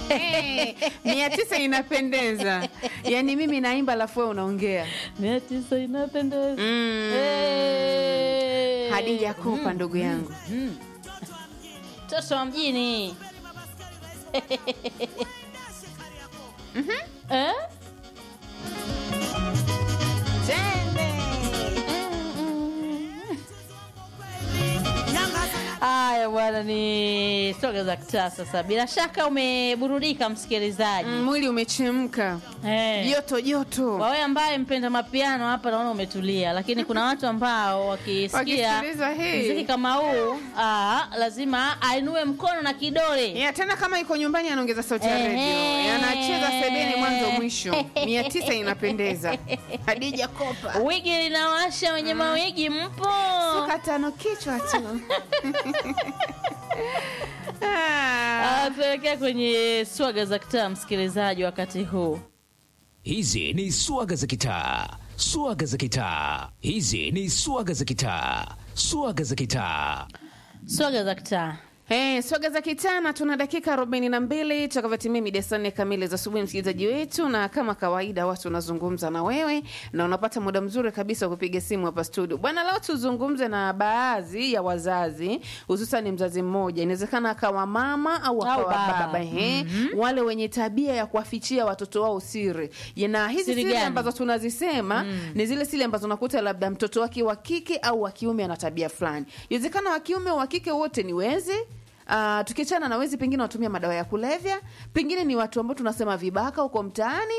mia tisa inapendeza yaani mimi naimba alafu wewe unaongea mia tisa inapendeza mm. Eh. hadija kopa ndugu yangu mtoto wa mjini Eh? Haya bwana, ni soga za kitaa. Sasa bila shaka umeburudika msikilizaji. Mm, mwili umechemka Eh. joto joto Kwa wewe ambaye mpenda mapiano hapa naona umetulia, lakini kuna watu ambao wakisikia Wakisikiliza hii. muziki kama huu aa, lazima ainue mkono na kidole. ya tena kama iko nyumbani anaongeza sauti ya Ehe. redio anacheza sebeni mwanzo mwisho mia tisa inapendeza hadija kopa Wigi linawasha, wenye mawigi mpo? suka tano kichwa tu Ah. Ah, Tuelekea kwenye swaga za kitaa, msikilizaji, wakati huu Hizi ni swaga za kitaa, swaga za kitaa. Hizi ni swaga za kitaa, swaga za kitaa. swaga za kitaa Hey, swaga za kitana tuna dakika arobaini na mbili tutakavyotimia mida saa nne kamili za asubuhi, msikilizaji wetu, na kama kawaida watu wanazungumza na wewe na unapata muda mzuri kabisa wa kupiga simu hapa studio. Bwana, leo tuzungumze na baadhi ya wazazi, hususan mzazi mmoja, inawezekana akawa mama au Au akawa baba. baba, he, wale wenye tabia ya kuwafichia watoto wao siri, na hizi Siri siri gani? ambazo tunazisema ni zile siri ambazo unakuta labda mtoto wake wa kike au wa kiume ana tabia fulani. Inawezekana wa kiume au wa kike wote ni wezi. Uh, tukiachana na wezi, pengine watumia madawa ya kulevya, pengine ni watu ambao tunasema vibaka huko mtaani.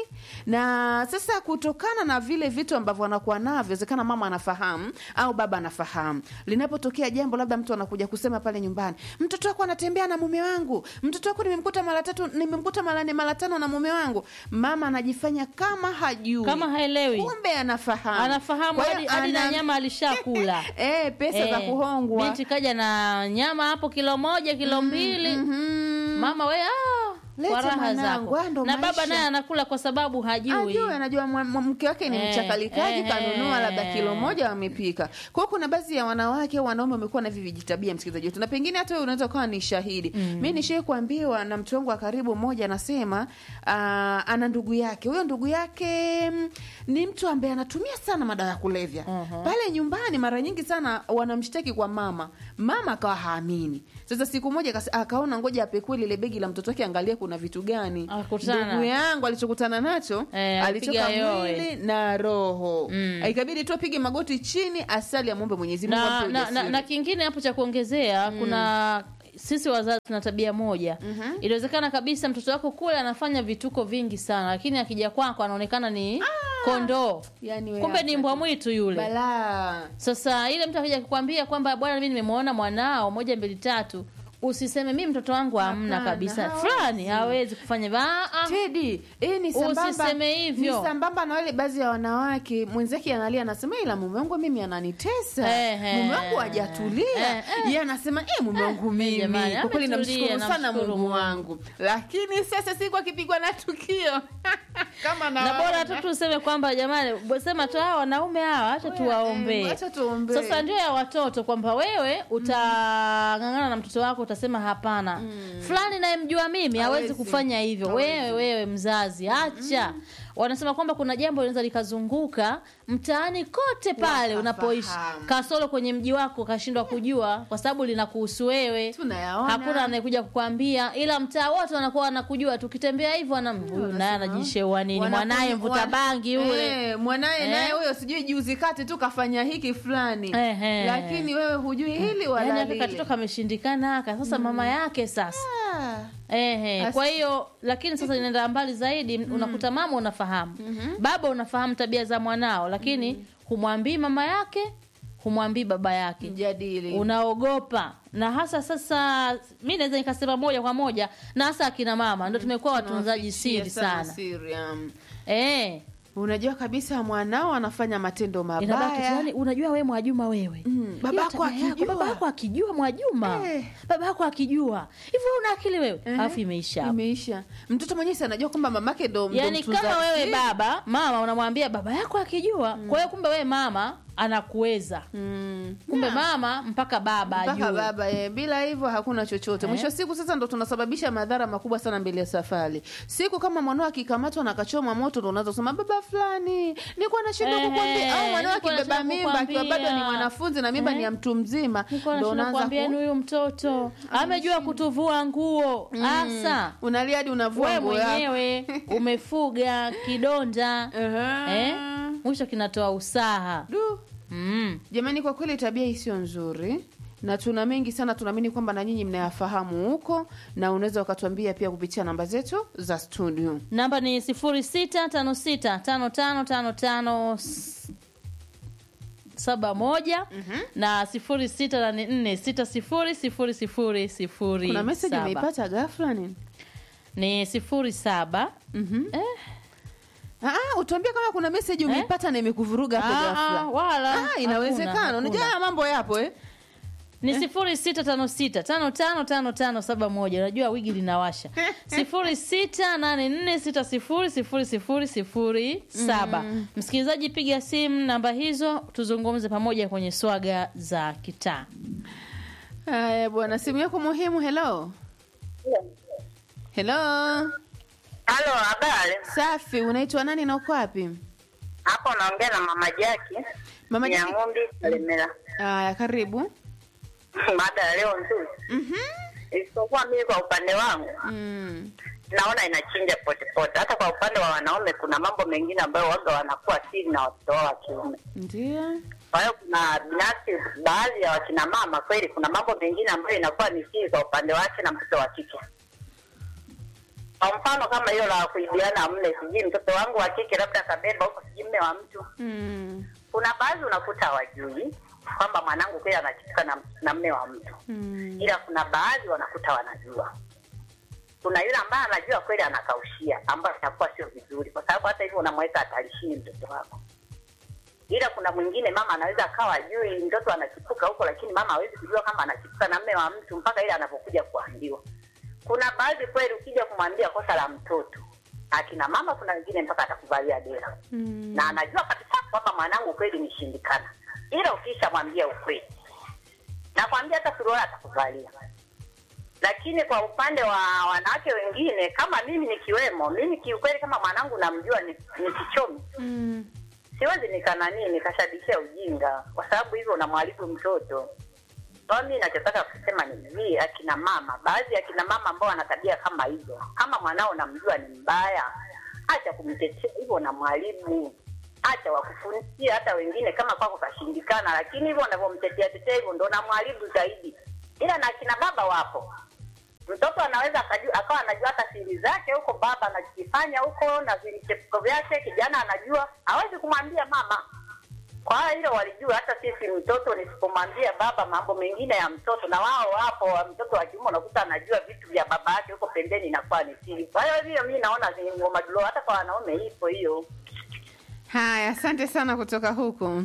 Na sasa kutokana na vile vitu ambavyo wanakuwa navyo, inawezekana mama anafahamu au baba anafahamu, linapotokea jambo, labda mtu anakuja kusema pale nyumbani, mtoto wako anatembea na mume wangu, mtoto wako nimemkuta mara tatu, nimemkuta mara nne, mara tano na mume wangu, mama anajifanya kama hajui, kama haelewi, kumbe anafahamu, anafahamu Kwa hiyo hadi hadi na ana- nyama alishakula. eh, pesa za Eh, kuhongwa Binti kaja na nyama hapo kilo moja kilo mbili Mhm. mama we ah, Leta kwa raha mwanangu, zako haya ndo na baba maisha. naye anakula kwa sababu hajui ajue anajua mwa- mwa- mke wake ni Eh, mchakalikaji eh, kanunua eh. labda kilo moja wamepika kwa hiyo kuna baadhi ya wanawake au wanaume wamekuwa na hivi vijitabia msikilizaji wetu na pengine hata wewe unaweza ukawa ni shahidi mi nishai kuambiwa na mtu wangu wa karibu mmoja anasema ah, ana ndugu yake huyo ndugu yake mm, ni mtu ambaye anatumia sana madawa ya kulevya pale nyumbani mara nyingi sana wanamshtaki kwa mama mama akawa haamini sasa siku moja akase- akaona ngoja apekue lile begi la mtoto wake angalia kuna vitu gani Akakutana. ndugu yangu alichokutana nacho Eh, alipiga alitoka yowe. mwili na roho Mm. ikabidi tu apige magoti chini asali amwombe mwenyezi mungu na, ampe na, na, ujasiri. na kingine hapo cha kuongezea kuna sisi wazazi tuna tabia moja inawezekana kabisa mtoto wako kule anafanya vituko vingi sana lakini akija kwako anaonekana ni kondoo Yani wewe kumbe ni hata- mbwa mwitu yule balaa sasa ile mtu akija kukwambia kwamba bwana mi nimemwona mwanao moja mbili tatu usiseme mi mtoto wangu hamna Hapana, kabisa hawezi. fulani hawezi kufanya hivyo. Ah, ah. Tedi, eh, ni sambamba, Usiseme hivyo. ni sambamba na wale baadhi ya wanawake mwenzake analia anasema ila mume wangu mimi ananitesa Ehe. mume wangu hajatulia Eh, eh. yeye anasema eh, mume wangu mimi jamani, kwa kweli ametulia, namshukuru sana namshukuru Mungu Mungu. wangu lakini sasa siku akipigwa na tukio kama na bora tu tuseme kwamba jamani sema tu hawa wanaume hawa acha tuwaombee acha tuombee. sasa ndio ya watoto kwamba wewe utang'ang'ana na mtoto wako utasema hapana fulani nayemjua mimi hawezi Hawezi. kufanya hivyo Hawezi. wewe wewe mzazi acha wanasema kwamba kuna jambo linaweza likazunguka mtaani kote pale Wakafahamu. unapoishi kasoro kwenye mji wako kashindwa kujua kwa sababu linakuhusu wewe Tunayaona. hakuna anayekuja kukwambia ila mtaa wote wanakuwa wanakujua tukitembea hivyo ana huyu naye anajisheua nini Wanakuwa- mwanaye mvuta wana- bangi ule Eh, mwanaye Eh. naye huyo sijui juzi kati tu kafanya hiki fulani Ehe. lakini wewe hujui hili wala yani aka lile. katoto kameshindikana aka sasa mama yake sasa Ah. Ehe, As- kwa hiyo lakini sasa inaenda mbali zaidi unakuta mama unafahamu baba unafahamu tabia za mwanao lakini humwambii mama yake humwambii baba yake Mjadili. unaogopa na hasa sasa mi naweza nikasema moja kwa moja na hasa akina mama ndo tumekuwa watunzaji Tunawafichia siri sana siri, um. Eh, unajua kabisa mwanao anafanya matendo inabaki tu, mabaya yani unajua we mwajuma wewe Mm, baba Hiyo yako tabia yako, akijua. baba yako akijua mwajuma Eh. baba yako akijua hivyo una akili wewe Ehe. alafu imeisha hapo. imeisha mtoto mwenyewe si anajua kwamba mamake ndo ndo yani mtunza kama wewe siri. baba mama unamwambia baba yako akijua kwa hiyo kumbe wewe mama anakuweza Mm. kumbe mama mpaka baba mpaka ajue baba eh, bila hivyo hakuna chochote mwisho wa siku sasa ndo tunasababisha madhara makubwa sana mbele ya safari siku kama mwanao akikamatwa na akachoma moto ndo unaanza kusema baba fulani nilikuwa nashindwa Ehe, kukwambia au mwanao nilikuwa akibeba nashindwa mimba akiwa bado ni kukwambia. mwanafunzi na mimba Eh. ni ya mtu mzima Nilikuwa ndo nashinda unaanza kuambia ni ku... huyu mtoto amejua kutuvua nguo asa unalia hadi unavua we nguo yako. mwenyewe umefuga kidonda Ehe. eh? mwisho kinatoa usaha Du. mm. jamani kwa kweli tabia hii sio nzuri na tuna mengi sana tunaamini kwamba na nyinyi mnayafahamu huko na unaweza ukatuambia pia kupitia namba zetu za studio namba ni sifuri sita tano sita tano tano tano tano saba moja na sifuri sita nane nne sita sifuri sifuri sifuri sifuri kuna meseji saba. umeipata ghafla nini ni sifuri saba Mhm. eh, Ah, utuambie kama kuna meseji umeipata na imekuvuruga hapo ah, ah, ghafla. wala Ah, inawezekana. hakuna, Unajua hakuna. haya mambo yapo eh? ni sifuri sita tano sita tano tano tano tano saba moja unajua wigi linawasha sifuri sita nane nne sita sifuri sifuri sifuri sifuri saba msikilizaji piga simu namba hizo tuzungumze pamoja kwenye swaga za kitaa Haya bwana, simu yako muhimu. Hello. Hello. Halo, habari. Safi, unaitwa nani na uko wapi? Hapo naongea na mama Jaki Mama ya Jaki. ng'ombe Kalemera. Haya, karibu. Mada ya leo nzuri, Mhm. isipokuwa mimi kwa upande wangu Mm. naona inachinja potepote. Hata kwa upande wa wanaume kuna mambo mengine ambayo waga wanakuwa siri na watoto wao wa kiume. Ndio. Kwa hiyo kuna binafsi, baadhi ya wakina mama kweli, kuna mambo mengine ambayo inakuwa ni siri kwa upande wake na mtoto wa kike. Kwa mfano kama hiyo la kuibiana mle, sijui mtoto wangu wa kike labda kabeba huko, sijui mme wa mtu Mm. kuna baadhi unakuta hawajui kwamba mwanangu kweli anachitika na, na mme wa mtu Mm. ila kuna baadhi wanakuta wanajua kuna yule ambaye anajua kweli anakaushia ambayo itakuwa sio vizuri kwa sababu hata hivyo unamweka hatarishini mtoto wako ila kuna mwingine mama anaweza akawa ajui mtoto anachipuka huko lakini mama hawezi kujua kama anachipuka na mme wa mtu mpaka ile anapokuja kuambiwa kuna baadhi kweli ukija kumwambia kosa la mtoto akina mama kuna wengine mpaka atakuvalia dera Mm. na anajua kabisa kwamba mwanangu kweli nishindikana, ila ukishamwambia ukweli, nakwambia hata suruali atakuvalia. Lakini kwa upande wa wanawake wengine kama mimi nikiwemo, mimi kiukweli, kama mwanangu namjua ni, ni kichomi, Mm. siwezi nikananii nikashabishia ujinga, kwa sababu hivyo unamharibu mtoto. Kwa mimi nachotaka kusema ni hivi, akina mama, baadhi ya akina mama ambao wana tabia kama hizo, kama mwanao namjua ni mbaya, acha kumtetea hivyo, unamharibu. Acha wakufundishia hata wengine kama kwako kashindikana, lakini hivyo unavyomtetea tetea hivyo ndo unamharibu zaidi. Ila na akina baba wapo, mtoto anaweza akajua, akawa anajua hata siri zake huko, baba anakifanya huko na vichepuko vyake, kijana anajua, hawezi kumwambia mama kwa hiyo hilo walijua. Hata sisi mtoto nisipomwambia baba mambo mengine ya mtoto, na wao wapo wa mtoto wa kiume unakuta anajua vitu vya baba yake huko pembeni, inakuwa ni siri. Kwa hiyo hiyo mi naona ni ngoma dulo, hata kwa wanaume ipo hiyo. Haya, asante sana kutoka huko.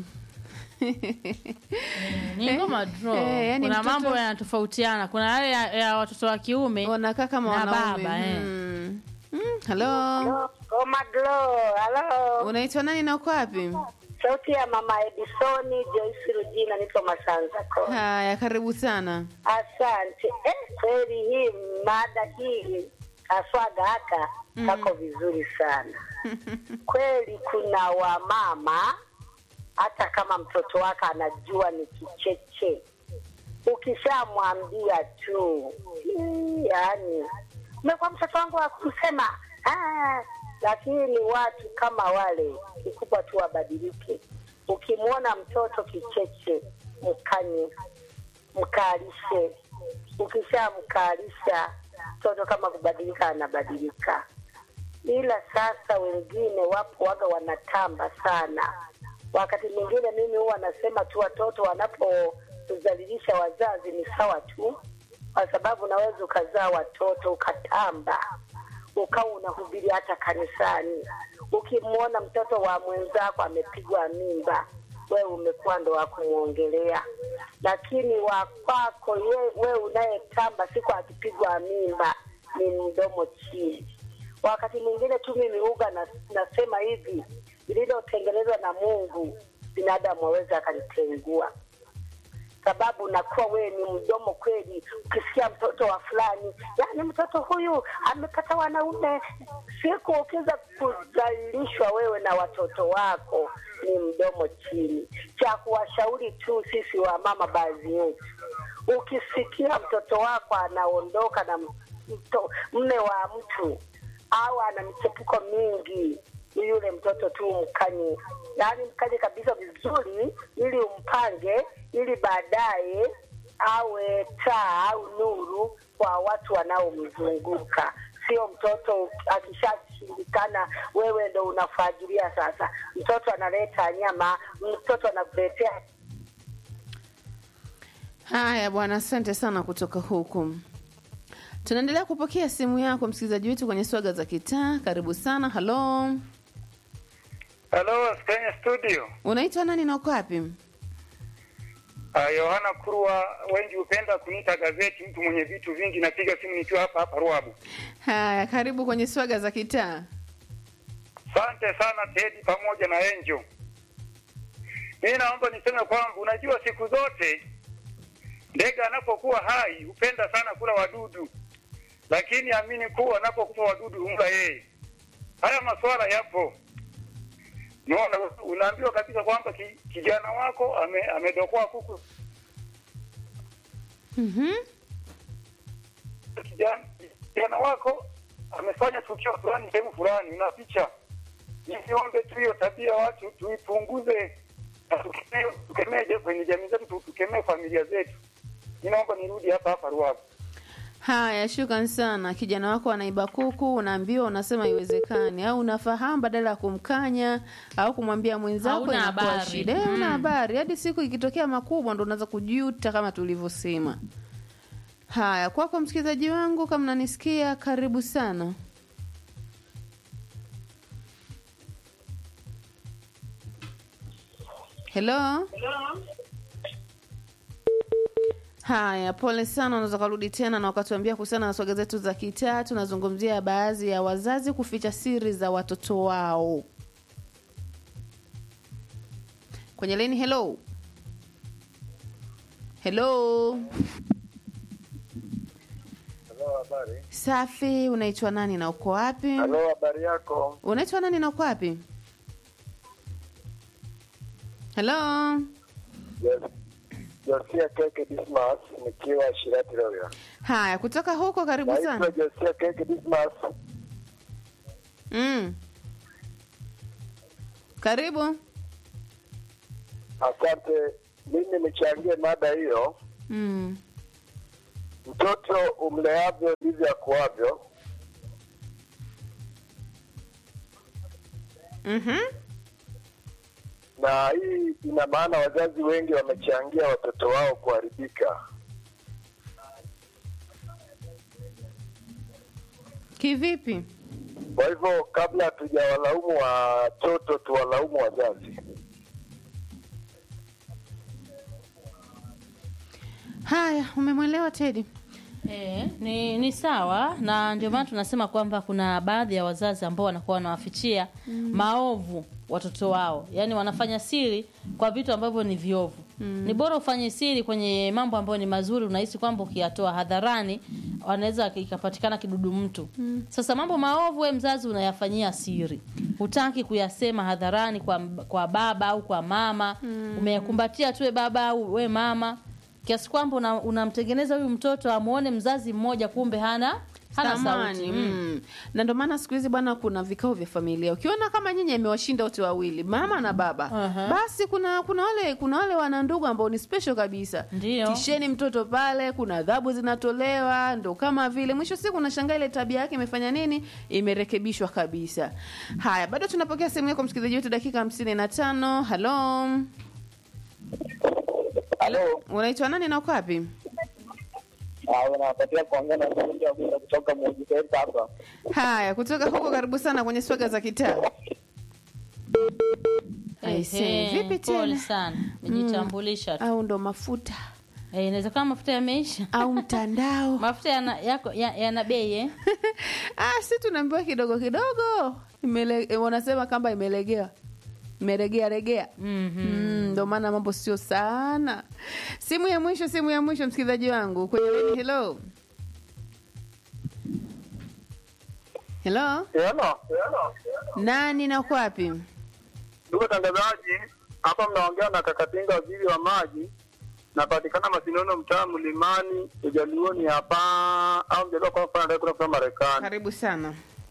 ni ngoma draw eh, yani kuna mtoto- mambo yanatofautiana kuna yale ya, ya watoto wa kiume Wanakaa kama Na wanaume. baba, eh. Mm. Mm. Hello. Ngoma dulo, halo, Unaitwa nani na uko wapi? sauti ya mama Edisoni Joyce Rujina, niko Masanza ko. Haya, karibu sana. Asante. Eh, kweli hii mada hii kaswaga haka kako vizuri sana kweli. Kuna wamama hata kama mtoto wake anajua ni kicheche, ukishamwambia tu "Hii, yaani umekuwa mtoto wangu wa kusema "Ah." lakini watu kama wale kikubwa tu wabadilike. Ukimwona mtoto kicheche, mkanye mkalishe. Ukishamkalisha mtoto kama kubadilika, anabadilika. Ila sasa wengine wapo waga wanatamba sana. Wakati mwingine mimi huwa nasema tu watoto wanapotuzalilisha wazazi ni sawa tu, kwa sababu unaweza ukazaa watoto ukatamba ukawa unahubiri hata kanisani. Ukimwona mtoto wa mwenzako amepigwa mimba, wewe umekuwa ndo wa kumwongelea, lakini wa kwako ye- wewe unayetamba siku akipigwa mimba ni mdomo chini. Wakati mwingine tu mimi uga na, nasema hivi lililotengenezwa na Mungu binadamu waweza akalitengua sababu unakuwa wewe ni mdomo kweli. Ukisikia mtoto wa fulani, yani mtoto huyu amepata wanaume, siku ukiweza kudhalilishwa wewe na watoto wako, ni mdomo chini. Cha kuwashauri tu sisi wa mama, baadhi yetu, ukisikia mtoto wako anaondoka na mto, mme wa mtu au ana michepuko mingi ni yule mtoto tu mkanye, yaani mkanye kabisa vizuri, ili umpange, ili baadaye awe taa au nuru kwa watu wanaomzunguka. Sio mtoto akishashindikana, wewe ndo unafagilia sasa. Mtoto analeta nyama, mtoto anakuletea Haya bwana, asante sana kutoka huku. Tunaendelea kupokea simu yako msikilizaji wetu kwenye swaga za kitaa. Karibu sana. Halo, Halo, kwenye studio. unaitwa nani na uko wapi? Uh, Yohana Kurwa, wengi hupenda kuniita gazeti, mtu mwenye vitu vingi. Napiga simu nikiwa hapa hapa Ruabu. Haya, karibu kwenye swaga za kitaa. Asante sana Tedi pamoja na Enjo. Mimi naomba niseme kwamba unajua, siku zote ndege anapokuwa hai hupenda sana kula wadudu, lakini amini kuwa anapokufa wadudu humla yeye. Haya masuala yapo. Unaona, unaambiwa kabisa kwamba ki, kijana wako ame, amedokoa kuku Mhm. kijana kijana wako amefanya tukio fulani sehemu fulani, una picha. Niombe tu hiyo tabia watu tuipunguze, na tukemee tukemeje kwenye jamii zetu, tu- tukemee familia zetu. Ninaomba nirudi hapa hapa Ruavu. Haya, shukran sana. Kijana wako anaiba kuku, unaambiwa, unasema haiwezekani, au unafahamu, badala ya kumkanya au kumwambia mwenzako, Hauna inakuwa habari. shida. Eh, Una Mm. habari hadi siku ikitokea makubwa, ndo unaanza kujuta kama tulivyosema. Haya, kwako msikilizaji wangu, kama nanisikia, karibu sana. Hello. Haya, pole sana. Unaweza kurudi tena na wakatuambia kuhusiana na swaga zetu za kitaa. Tunazungumzia baadhi ya wazazi kuficha siri za watoto wao kwenye leni. Hello, hello. Halo, habari. Safi, unaitwa nani na uko wapi? Halo, habari yako? Unaitwa nani na uko wapi? Hello. Yes. Josia Keke Dismas nikiwa Shirati Rorya. Haya, kutoka huko, karibu Naitwa sana. Josia Keke Dismas. Mm. Karibu. Asante. Mimi nichangie mada hiyo. Mm. Mtoto umleavyo ndivyo akuavyo. Mhm. Na hii ina maana wazazi wengi wamechangia watoto wao kuharibika. Kivipi? Kwa hivyo kabla hatujawalaumu watoto, tuwalaumu wazazi. Haya, umemwelewa Teddy? E, ni, ni sawa na ndio maana tunasema kwamba kuna baadhi ya wazazi ambao wanakuwa wanawafichia maovu watoto wao, yaani wanafanya siri kwa vitu ambavyo ni viovu. Ni bora ufanye siri kwenye mambo ambayo ni mazuri, unahisi kwamba ukiyatoa hadharani wanaweza ikapatikana kidudu mtu. Sasa mambo maovu, we mzazi unayafanyia siri, hutaki kuyasema hadharani kwa, kwa baba au kwa mama, umeyakumbatia tu we baba au we mama kiasi kwamba una- unamtengeneza huyu mtoto amuone mzazi mmoja kumbe hana hana Thamani, sauti mm. mm. na ndio maana siku hizi bwana, kuna vikao vya familia. Ukiona kama nyinyi amewashinda wote wawili, mama na baba, Aha. basi kuna kuna wale kuna wale wana ndugu ambao ni special kabisa. Ndio. Tisheni mtoto pale, kuna adhabu zinatolewa, ndo kama vile mwisho wa siku unashangaa ile tabia yake imefanya nini, imerekebishwa kabisa. Haya, bado tunapokea simu yako msikilizaji wetu, dakika hamsini na tano. Halo, Halo, unaitwa nani na uko wapi? unapatia kuongea na mmoja kutoka Mujiketa hapa. Haya, kutoka huko, karibu sana kwenye swaga za kitaa. Aisee, Ehe, vipi pole tena? sana mejitambulisha tu au ndo mafuta Eh, inawezekana mafuta yameisha au mtandao mafuta yana, yako ya- yana bei eh? ah, si tunaambiwa kidogo kidogo imele, eh, wanasema kamba imelegewa meregea regea Mm, ndo maana mambo sio sana simu ya mwisho simu ya mwisho msikilizaji wangu kwenye line, hello hello Hello. nani na uko wapi Ndugu watangazaji, hapa mnaongea na Kakatinga, waziri wa maji. Napatikana Masinono, mtaa Mlimani, Ujaluoni hapa au mjaliwa kwa mfano anataka kutoka Marekani. karibu sana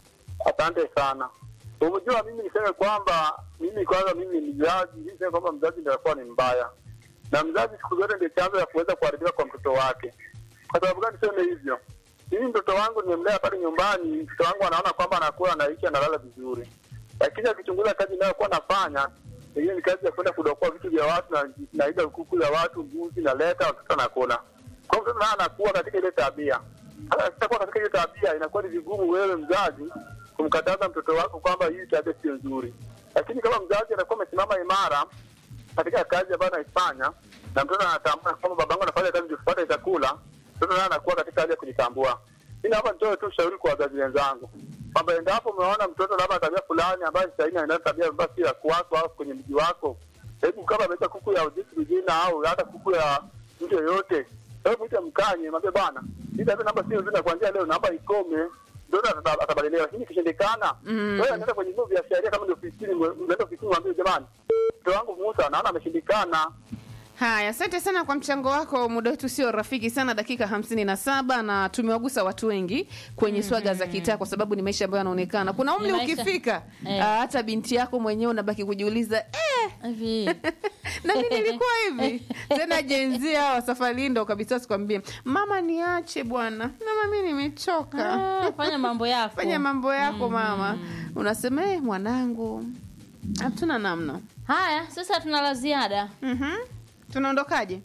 Asante sana. Umejua, mimi niseme kwamba mimi kwanza, mimi ni mzazi, mimi niseme kwamba mzazi ndio anakuwa ni mbaya, na mzazi siku zote ndio chanzo ya kuweza kuharibika kwa mtoto wake. Kwa sababu gani niseme hivyo? Mimi mtoto wangu nimemlea pale nyumbani, mtoto wangu anaona kwamba anakuwa anaishi analala vizuri, lakini akichunguza kazi inayokuwa nafanya hiyo ni kazi ya kwenda kudokoa vitu vya watu na naiga kuku za watu, mbuzi naleta, watoto anakula. Kwa hiyo mtoto naye anakuwa katika ile tabia. Sasa akishakuwa katika ile tabia, inakuwa ni vigumu wewe mzazi kumkataza mtoto wako kwamba hii tabia sio nzuri, lakini kama mzazi anakuwa amesimama imara katika kazi ambayo anaifanya na mtoto anatambua kwamba babangu anafanya kazi ndio tupate chakula, mtoto naye anakuwa katika hali ya kujitambua. Mimi hapa nitoe tu ushauri kwa wazazi wenzangu kwamba endapo umeona mtoto labda tabia fulani ambayo sasa hivi anaenda tabia ambayo si ya kwako au kwenye mji wako, hebu kama ameita kuku ya ujisi vijina au hata kuku ya mtu yoyote, hebu mwite mkanye, mwambie bwana, hii tabia namba sio nzuri, na kuanzia leo naomba ikome mtoto ata- atabadilika, lakini ikishindikana, wewe anaenda kwenye vyombo vya sheria, kama ndio ofisini, unaenda ofisini, mwambie jamani, mtoto wangu Musa naona ameshindikana. haya asante sana kwa mchango wako muda wetu sio rafiki sana dakika hamsini na saba na tumewagusa watu wengi kwenye swaga za kitaa kwa sababu ni maisha ambayo yanaonekana kuna umri Ni maisha. ukifika Eh. ah, hata binti yako mwenyewe unabaki kujiuliza eh, hivi na mimi nilikuwa hivi tena jenzia wa safari ndo kabisa sikwambie mama niache bwana mama mi nimechoka Ah, fanya mambo yako fanya mambo yako mama unasema eh, mwanangu hatuna namna haya sasa tuna la ziada Mhm. tunaondokaje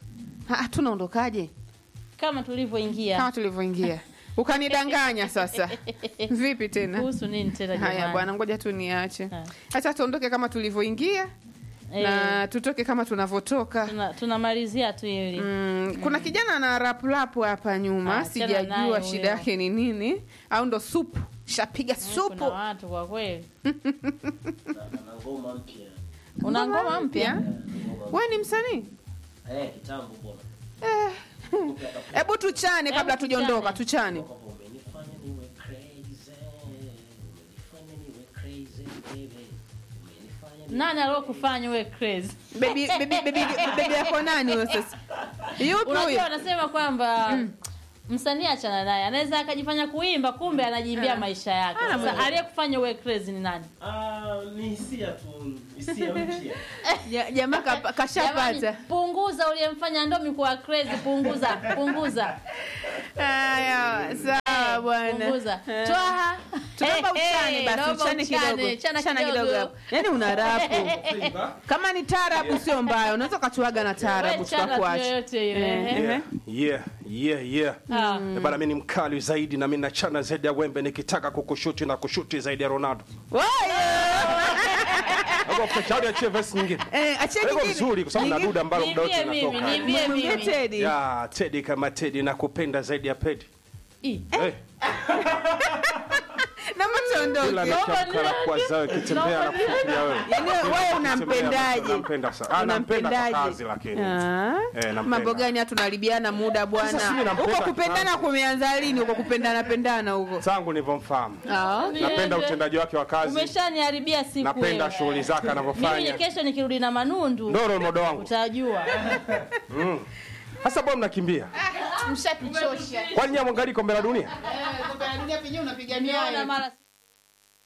Ha, tunaondokaje kama tulivyoingia kama tulivyoingia ukanidanganya sasa vipi tena kuhusu nini tena haya jamani? bwana ngoja tu niache Ha. hata tuondoke kama tulivyoingia Eh, na tutoke kama tunavyotoka tuna- tunamalizia tu hili Mm, kuna kijana ana raplapu hapa nyuma Ah, achana naye sijajua huyo. shida yake ni nini au ndo supu shapiga kuna supu watu kwa kweli una ngoma mpya we ni msanii Eh, kitambo bwana. Eh, hebu tuchane kabla Hebu tujaondoka tuchane. tuchane Kwamba umenifanya niwe crazy. Umenifanya niwe crazy, baby. Umenifanya niwe nani aliokufanya uwe crazy bebi bebi bebi bebi yako nani huyo sasa yupi unajua huyo wanasema kwamba msanii achana naye anaweza akajifanya kuimba kumbe anajiimbia maisha yake sasa aliyekufanya uwe crazy ni nani Ah, ni hisia tu, hisia mpya. Ja- jamaa kapa- Jamani, kashapata punguza uliyemfanya ndomi kuwa crazy punguza punguza haya sawa bwana punguza twaha tunaomba Eh, uchane eh, basi naomba uchane kidogo chana chana kidogo kidogo hapo yaani una rapu kama ni taarabu sio mbaya unaweza ukachuaga na taarabu We chana tu tukakuacha yoyote ile Eh, ehe. eh. yeah, yeah, yeah. Ah. Eh, Bana, mi ni mkali zaidi na mi nachana zaidi ya wembe nikitaka kukushuti na kushuti zaidi ya Ronaldo. Shauri achie verse nyingine. Eh, achia Iko nyingine. vizuri kwa sababu na Nyingine. duda ambalo muda wote Niimbie mimi, linatoka. niimbie Mwambie mimi. Teddy. Ya, Teddy kama Teddy nakupenda zaidi ya Pedi. Ih. Eh, Naomba kila tuondoke anachamkala kwa zao kitembea na kufikiria wewe. Yaani wewe unampendaje? Nampenda sana. Ah, nampenda kwa Unampendaje? kazi lakini. Ah. Eh, nampenda. mambo gani hatu tunaribiana muda bwana Sasa si mimi nampenda huko kupendana kitambo. kumeanza lini huko kupendana pendana huko Tangu nilivyomfahamu. Ah. Napenda Niende. utendaji wake wa kazi. umeshaniharibia siku Napenda wewe. shughuli zake mimi anavyofanya. kesho nikirudi na manundu Ndio role model wangu. utajua Sasa bwana mnakimbia. mshapichosha Kwani nyinyi mwangalie kombe la dunia? dunia penyewe unapigania Niona mara